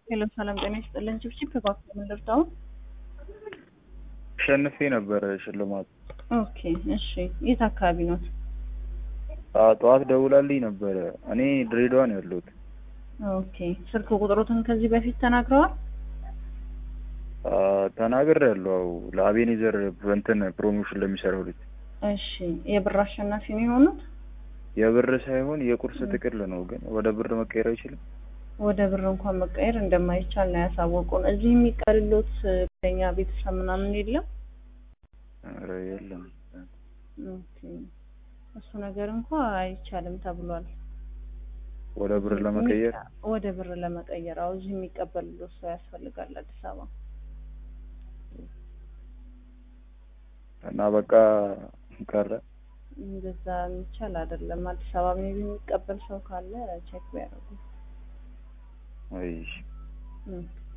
ሄሎ ሰላም ጤና ይስጥልን። ችብችብ እባክህ ምን ልርዳው? አሸንፌ ነበረ ሽልማት። ኦኬ እሺ። የት አካባቢ ነው? ጠዋት ደውላልኝ ነበረ። እኔ ድሬዳዋ ነው ያለሁት። ኦኬ ስልክ ቁጥሮትን ከዚህ በፊት ተናግረዋል? ተናግር ያለው ለአቤኔዘር በእንትን ፕሮሞሽን ለሚሰራው ልጅ። እሺ የብር አሸናፊ ነው የሆኑት? የብር ሳይሆን የቁርስ ጥቅል ነው፣ ግን ወደ ብር መቀየር አይችልም። ወደ ብር እንኳን መቀየር እንደማይቻል ነው ያሳወቁን። እዚህ የሚቀልሎት ጓደኛ ቤተሰብ ምናምን የለም? ኧረ የለም። ኦኬ እሱ ነገር እንኳ አይቻልም ተብሏል። ወደ ብር ለመቀየር ወደ ብር ለመቀየር አዎ፣ እዚህ የሚቀበልሎት ሰው ያስፈልጋል አዲስ አበባ። እና በቃ ቀረ። እንደዛ የሚቻል አይደለም። አዲስ አበባ ሜቢ የሚቀበል ሰው ካለ ቼክ ቢያደርጉ። አይ ኦኬ